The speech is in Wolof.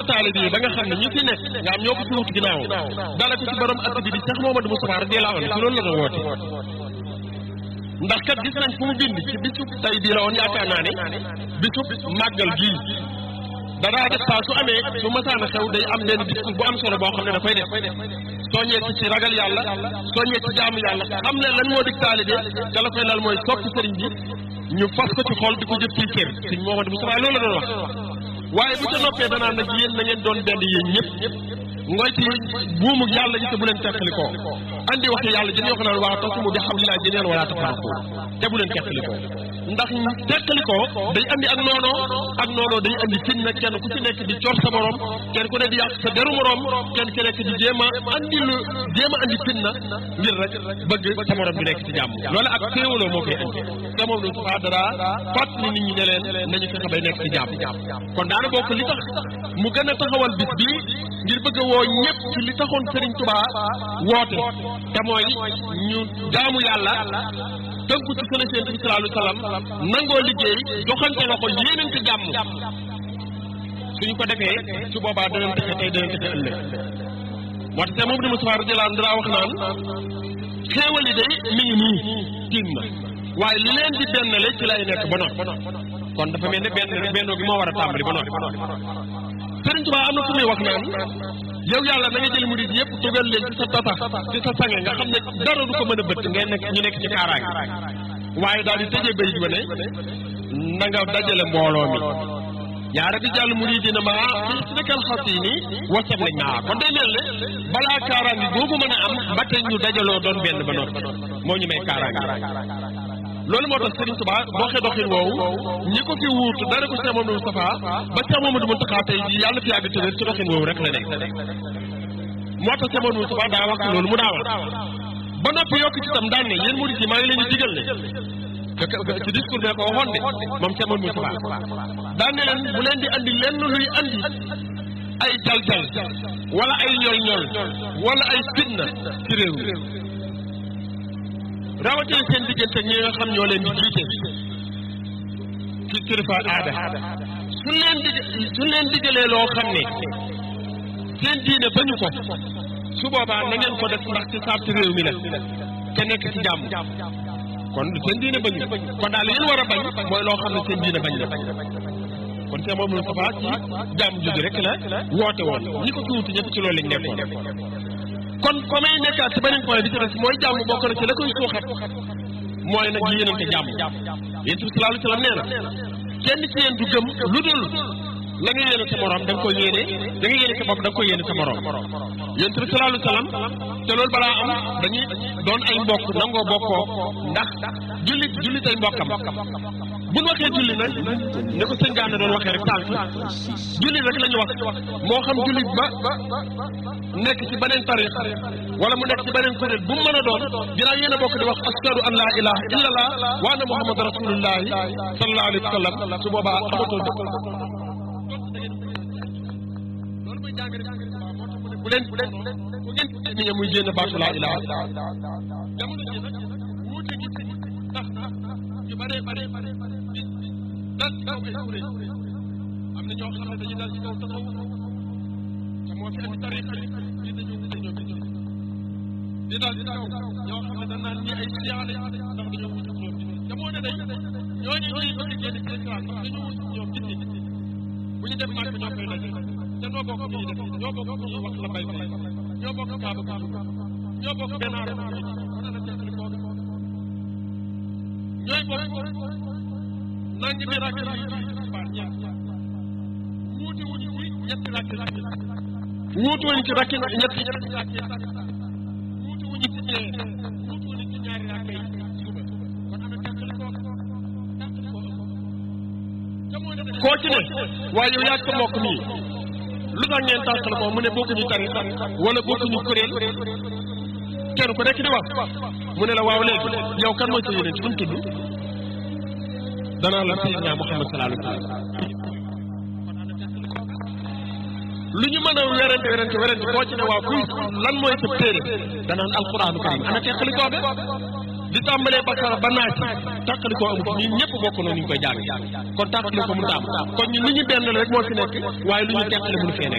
taalibe yi ba nga xam ne ñi fi nekk nga am ñoo ko fi wut ginnaaw dala ko ci borom at bi di Cheikh Mouhamadou Moustapha radiyallahu anhu ci loolu la doon woote ndax kat gis nañ fu mu bind ci bisu tey bii la woon yaakaar naa ne bisu màggal gii danaa def saa su amee su masaana xew day am benn discours bu am solo boo xam ne dafay def soññee ci ci ragal yàlla soññee ci jaamu yàlla xam ne lan moo dig taalibe te la koy lal mooy sopp sëriñ bi ñu fas ko ci xol di ko jëf ci kër sëriñ Mouhamadou Moustapha loolu la doon wax waaye bu ca noppee danaa nag yéen na ngeen doon benn yéen ñëpp ngoy ci buumu yàlla ji te bu leen teqali ko andi waxi yàlla jën yoo xam ne waa tasumu bi hablillahi jamii'an wala tafarraqu te bu leen teqali ko ndax teqali ko day andi ak noonoo ak noonoo day andi fiñ na kenn ku ci nekk di cor sa morom kenn ku ne di yàq sa deru morom kenn ku nekk di jéem a andi lu jéem a andi fiñ na ngir rek bëgg sa morom bi nekk ci jàmm loolu ak féewaloo moo koy andi te moom lu subaa dara fàtt ni nit ñi ne leen nañu fexe bay nekk ci jàmm kon daana bokk li tax mu gën a taxawal bis bi ngir bëgg a woo ñëpp ci li taxoon Serigne Touba woote te mooy ñu jaamu yàlla tënku ci sunu Yonent bi sallallahu alayhi wa sallam nangoo liggéey joxante loxo yéenante jàmm suñu ko defee su boobaa danañ texe tey danañ texe ëllëg moo tax moom di Moustapha radiyallahu anhu daa wax naan xéewal yi day mi ngi nii tiim na waaye li leen di bennale ci lay nekk ba noppi kon dafa mel ne benn bennoo gi moo war a tàmbali ba noppi Sëriñ Tuubaa am na fu muy wax naan yow yàlla na nga jël murid yëpp dugal leen ci sa tata ci sa sange nga xam ne dara du ko mën a bëtt ngay nekk ñu nekk ci kaaraange waaye daal di tëjee bayit ba ne na nga dajale mbooloo mi yaa rabbi jàll muridina ma fii si nekkal xasini wasam lañ naa kon day mel ne balaa kaaraange boobu mën a am ba tey ñu dajaloo doon benn ba noppi moo ñu may kaaraange loolu moo tax Serigne Touba doxee doxin woowu ñi ko fi wuutu dara ko Cheikh Mamadou Moustapha ba Cheikh Mamadou Moustapha tey jii yàlla fi yàgg tëwér ci doxin woowu rek la nekk moo tax Cheikh Mamadou Moustapha daa wax loolu mu daa wax ba noppi yokk ci tam daan ne yéen murid yi maa ngi leen di digal ne ci discours bi ko waxoon de moom Cheikh Mamadou Moustapha daan ne leen bu leen di andi lenn luy andi ay jal-jal wala ay ñol-ñol wala ay fitna ci réew mi rawatina seen diggante ñi nga xam ñoo leen di jiite ci kilifa aada su leen dig su leen digalee loo xam ne seen diine bañu ko su boobaa na ngeen ko def ndax ci sarti réew mi la te nekk ci jàmm kon seen diine bañu kon daal yéen war a bañ mooy loo xam ne seen diine bañ la kon seen moom Moustapha ci jàmm jooju rek la woote woon ñi ko fi wutu ñëpp ci loolu lañ nekkoon kon fa may nekkaat ci beneen point bi ci des mooy jàmm bokk na ci la koy suuxat mooy nag yéenante jàmm yéen bi sallallahu alayhi wa sallam nee na kenn ci yéen du gëm lu dul la nga yéene sa morom da nga koy yéene da nga yéene sa bopp da nga koy yéene sa morom yéen bi sallallahu alayhi wa sallam te loolu balaa am dañuy doon ay mbokk nangoo bokkoo ndax jullit jullit ay mbokkam buñ waxee julli nag ne ko sëñ Gana doon waxee rek tànk jullit rek la ñu wax moo xam jullit ba nekk ci beneen tarix wala mu nekk ci beneen kuréel bu mu mën a doon ginnaaw yéen a bokk di wax ashadu an laa ilaha illallah wa anna muhammad rasulullahi sallallahu alayhi wa sallam su boobaa amatoo dëkk loolu mooy jàngale bu leen bu leen bu ngeen ni nga muy génn baatu laa ilaha jamono ji nag wuute gi ci tax ñu bare bare bare dal ci kaw ay kuréel am na ñoo xam ne dañuy dal ci kaw taxaw te moo fi andi tariqa yi ñi dañoo wute ñoom it di dal ci kaw ñoo xam ne dañ naan ñi ay siyaale ndax dañoo wute ñoom it te moo ne day ñooñu ñooy bëgg génn ci islam ndax dañoo wute ñoom it bu ñu def màgg ñoo koy daj te ñoo bokk ñuy def ñoo bokk ñuy wax la bay bay ñoo bokk kaaba bi ñoo bokk benn arab bi ana la tekkali ko ñooy bokk nangi mi rakk yi baat ñaar wuute wuñu ci ñetti rakk wuute wuñu ci rakk ñetti wuute wuñu ci ñee wuute wuñu ci ñaari rakk yi suba kon ana tekkali ko koo ci ne waaye yow yaa ko mbokk nii lu tax ngeen tànqal ko mu ne bokkuñu tari wala bokkuñu kuréel kenn ku nekk di wax mu ne la waaw léegi yow kan mooy sa yéneen ci fu mu tudd danaa la Seydina Muhammad sallallahu alayhi wa sallam lu ñu mën a werante werante werante koo ci ne waaw kuy lan mooy sa téere danaan alquraanu karim ana teqali koo be di tàmbalee bakara ba naaj tàqali koo amut ñun ñëpp bokk na ni ñu koy jàng kon tàqali ko mënut a am kon ñun li ñu benn rek moo fi nekk waaye lu ñu teqali mënu fee nekk